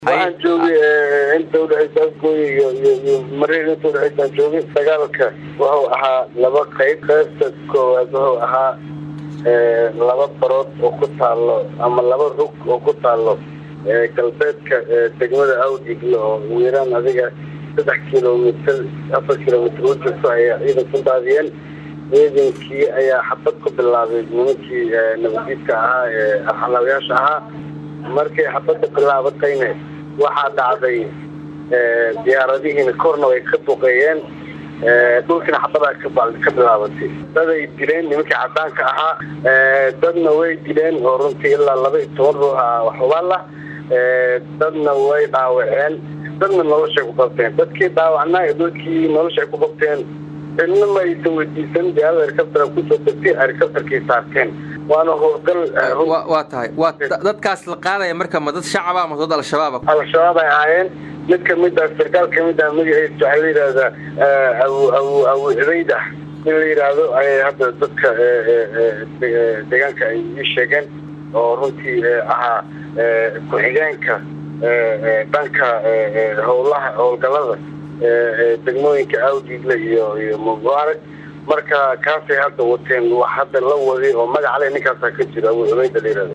waxaan joogay inta udhexaysa afgooy iyo iyo iyo mareer inta udhexaysaan joogay dagaalka wuxuu ahaa laba qayb qaybta koowaad wuxuu ahaa laba barood oo ku taalo ama laba rug oo ku taalo galbeedka degmada awdigle oo wiiraan adiga saddex kilomitr afar kilomitr u jirto ayaa ciidan ku daadiyeen ciidankii ayaa xabad ku bilaabay nimankii nabadiidka ahaa ee arxalaabayaasha ahaa markay xabadda bilaabatayna waxaa dhacday diyaaradihiina korna way ka duqeeyeen dhulkiina xabadaa ka bilaabatay daday dileen nimankii cadaanka ahaa dadna way dileen oo runtii ilaa laba iyo toban ruux ah waxubaala dadna way dhaawaceen dadna noloshay ku qabteen dadkii dhaawacnaa ee dadkii noloshay ku qabteen cidna ma aysan weydiisan diyaarada helicoptera kusoo degtay helicopterkay saarteen waana howlgal waa tahay waa dadkaas la qaadaya marka ma dad shacaba ama dad al-shabaaba al-shabaab ay ahaayeen mid kamid ah sarkaal kamid ah magaciisa waxaa la yidhahdaa abu abu abu cubayd ah in la yidhaahdo ayay hadda dadka deegaanka ay ii sheegeen oo runtii ahaa ku-xigeenka dhanka howlaha howlgalada degmooyinka awdigle iyo iyo mubaarag marka kaasay hadda wateen wax hadda la waday oo magac le ninkaasaa ka jiro abu cubayda la yihahdo